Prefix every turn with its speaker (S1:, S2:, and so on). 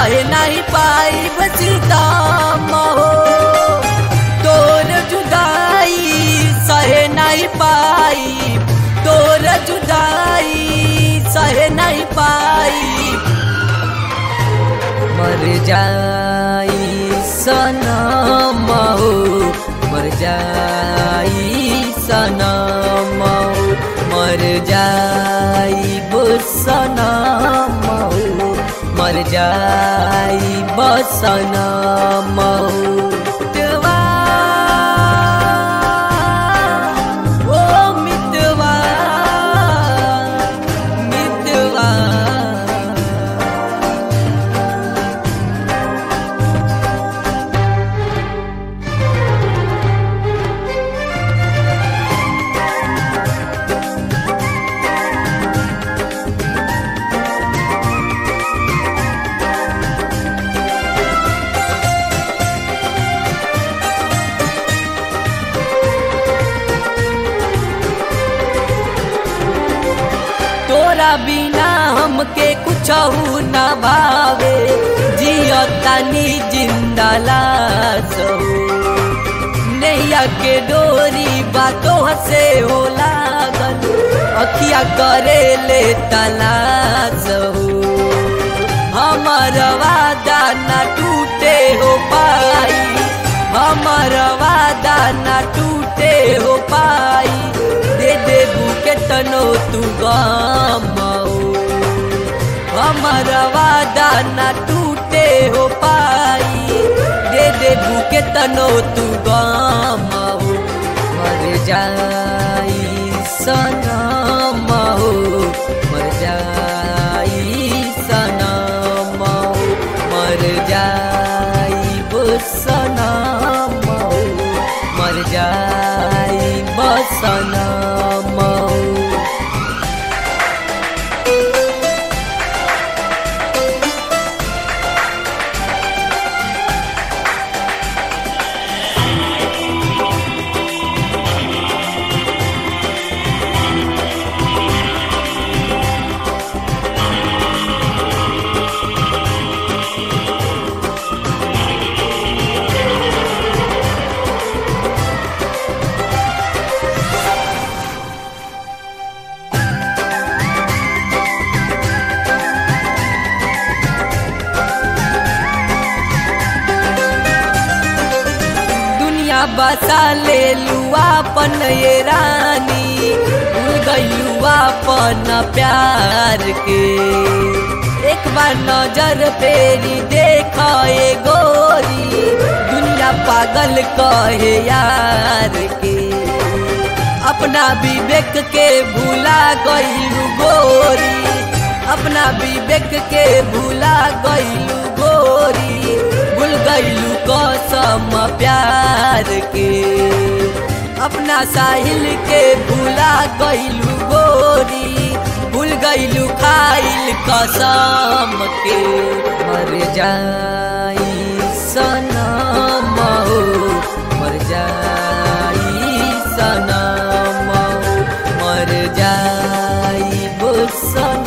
S1: सहे नहीं पाई सीतम हो तोर जुदाई सहे नहीं पाई तोर जुदाई सहे नहीं पाई मर जाई सनम हो मर जाई सनम हो मर जाई सनम हो मर जाई बसनम हो मितवा, ओ मितवा, मितवा तोरा बिना हमके कुछ न भावे जियो तनी जिंदा लाश हो नैया के डोरी बातों से हो लागल अखिया करे ले तलाश हो हमर वादा न टूटे हो पाई हमर वादा न टूटे हो पाई दे दे बुके तनो तू गमाओ हमर वादा न टूटे हो पाई दे दे बुके तनो तू गमाओ मर जाई सनम हो मर जाई सनम हो मर जाई सनम हो मर जाई बसनम हो दुनिया बसा ले लुआ पन ये रानी भूल गईलुआ पन प्यार के एक बार नजर फेरी देख ए गोरी दुनिया पागल कहे यार के अपना विवेक के भूला गईलू गोरी अपना विवेक के भूला गईलू गोरी भूल गईलू कसम प्यार के अपना साहिल के भूला गईलू गोरी भूल गईलू खाइल कसम के मर जाई सनम हो मर जाई सनम हो मर जाई सनम